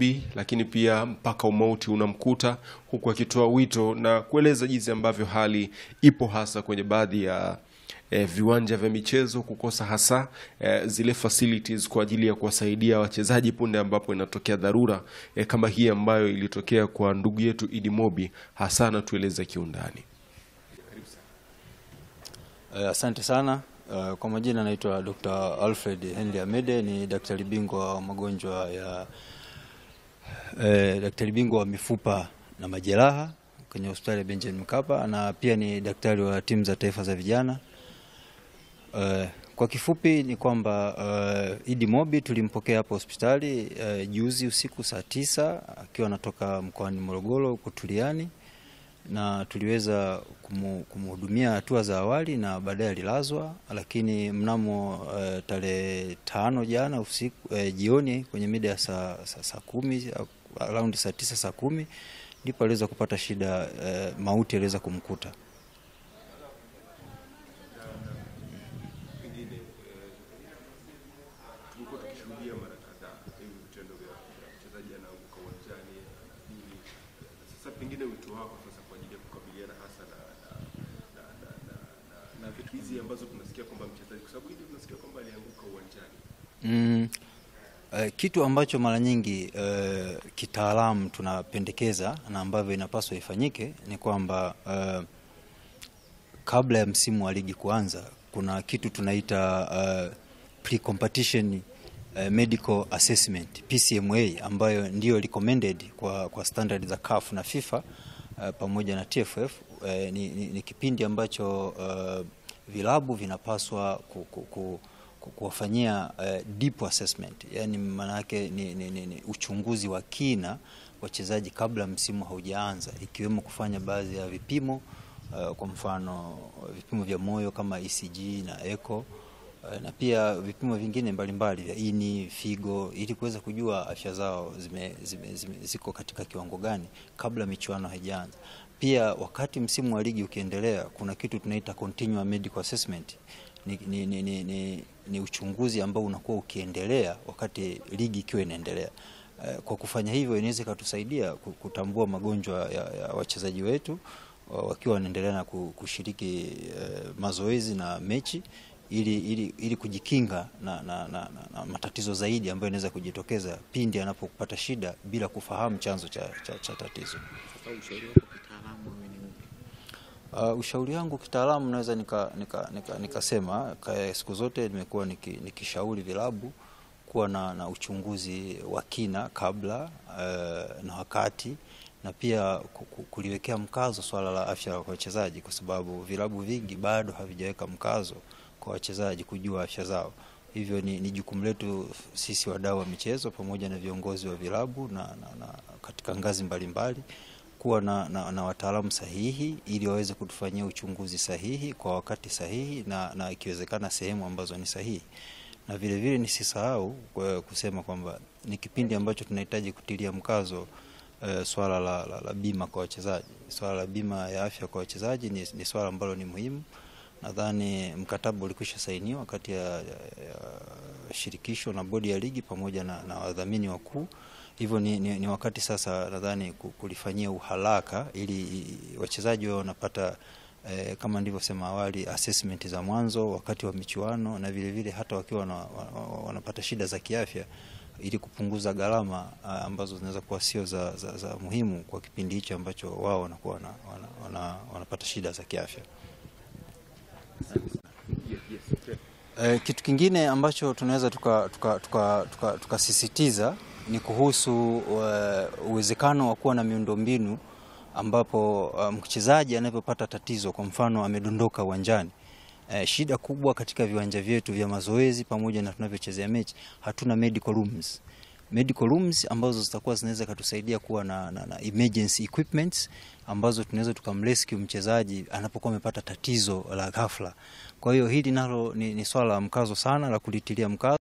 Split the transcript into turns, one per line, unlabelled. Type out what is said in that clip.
Bi, lakini pia mpaka umauti unamkuta, huku akitoa wito na kueleza jinsi ambavyo hali ipo hasa kwenye baadhi ya eh, viwanja vya michezo kukosa hasa eh, zile facilities kwa ajili ya kuwasaidia wachezaji punde ambapo inatokea dharura eh, kama hii ambayo ilitokea kwa ndugu yetu Idi Mobi, hasa anatueleza kiundani.
Uh, asante sana. Uh, kwa majina naitwa Dr. Alfred Henry Amede, ni daktari bingwa wa magonjwa ya uh, daktari bingwa wa mifupa na majeraha kwenye hospitali ya Benjamin Mkapa na pia ni daktari wa timu za taifa za vijana. Uh, kwa kifupi ni kwamba uh, Idi Mobi tulimpokea hapo hospitali uh, juzi usiku saa tisa akiwa anatoka mkoani Morogoro kutuliani na tuliweza kumu- kumhudumia hatua za awali na baadaye alilazwa, lakini mnamo uh, tarehe tano jana usiku uh, jioni kwenye mida ya saa, saa, saa kumi au around saa tisa saa kumi ndipo aliweza kupata shida uh, mauti aliweza kumkuta.
Tumekuwa tukishuhudia mara kadhaa hivi vitendo vya mchezaji anaanguka uwanjani nini. Sasa pengine wito wako sasa kwa ajili ya kukabiliana hasa na na na na, na, na, na vitu hizi ambazo tunasikia kwamba mchezaji, kwa sababu hili tunasikia kwamba alianguka uwanjani.
Mm, eh, kitu ambacho mara nyingi eh, kitaalamu tunapendekeza na ambavyo inapaswa ifanyike ni kwamba eh, kabla ya msimu wa ligi kuanza kuna kitu tunaita uh, pre-competition uh, medical assessment PCMA ambayo ndio recommended kwa, kwa standard za CAF na FIFA uh, pamoja na TFF uh, ni, ni, ni kipindi ambacho uh, vilabu vinapaswa ku, ku, ku, ku, kuwafanyia uh, deep assessment, yani maana yake ni, ni, ni, ni uchunguzi wa kina wachezaji kabla msimu haujaanza, ikiwemo kufanya baadhi ya vipimo uh, kwa mfano vipimo vya moyo kama ECG na echo uh, na pia vipimo vingine mbalimbali vya ini, figo ili kuweza kujua afya zao zime, zime, zime, ziko katika kiwango gani kabla michuano haijaanza. Pia wakati msimu wa ligi ukiendelea, kuna kitu tunaita continuous medical assessment. Ni, ni, ni, ni, ni, ni uchunguzi ambao unakuwa ukiendelea wakati ligi ikiwa inaendelea. Eh, Kwa kufanya hivyo inaweza ikatusaidia ku- kutambua magonjwa ya, ya wachezaji wetu wa- wakiwa wanaendelea na ku- kushiriki eh, mazoezi na mechi ili, ili, ili kujikinga na, na, na, na, na matatizo zaidi ambayo yanaweza kujitokeza pindi anapopata shida bila kufahamu chanzo cha, cha, cha tatizo.
Sasa ushauri wako kitaalamu wewe ni upi?
Uh, ushauri wangu kitaalamu naweza nikasema nika, nika, nikasema, ka- siku zote nimekuwa niki, nikishauri vilabu kuwa na, na uchunguzi wa kina kabla uh, na wakati na pia ku- ku- kuliwekea mkazo swala la afya kwa wachezaji, kwa sababu vilabu vingi bado havijaweka mkazo kwa wachezaji kujua afya zao. Hivyo ni, ni jukumu letu sisi wadau wa michezo pamoja na viongozi wa vilabu na, na, na katika ngazi mbalimbali kuwa na, na, na wataalamu sahihi ili waweze kutufanyia uchunguzi sahihi kwa wakati sahihi na, na ikiwezekana sehemu ambazo ni sahihi. Na vile vile nisisahau kwa kusema kwamba ni kipindi ambacho tunahitaji kutilia mkazo eh, swala la, la, la bima kwa wachezaji. Swala la bima ya afya kwa wachezaji ni, ni swala ambalo ni muhimu. Nadhani mkataba ulikwisha sainiwa kati ya, ya, ya shirikisho na bodi ya ligi pamoja na, na wadhamini wakuu. Hivyo ni, ni, ni wakati sasa nadhani ku- kulifanyia uharaka ili i- wachezaji wao wanapata eh, kama nilivyosema awali assessment za mwanzo wakati wa michuano na vile vile hata wakiwa wana, wana, wanapata shida za kiafya ili kupunguza gharama ah, ambazo zinaweza kuwa sio za, za, za muhimu kwa kipindi hicho ambacho wao wanakuwa wana, wana, wana, wanapata shida za kiafya. Eh, kitu kingine ambacho tunaweza tukasisitiza tuka, tuka, tuka, tukasisitiza ni kuhusu eh, uwezekano wa kuwa na miundombinu ambapo uh, mchezaji anapopata tatizo, kwa mfano amedondoka uwanjani. Eh, shida kubwa katika viwanja vyetu vya mazoezi pamoja na tunavyochezea mechi, hatuna medical rooms medical rooms ambazo zitakuwa zinaweza katusaidia kuwa na, na, na emergency equipments ambazo tunaweza tukamrescue mchezaji anapokuwa amepata tatizo la ghafla. Kwa hiyo hili nalo ni, ni swala la mkazo sana la kulitilia mkazo.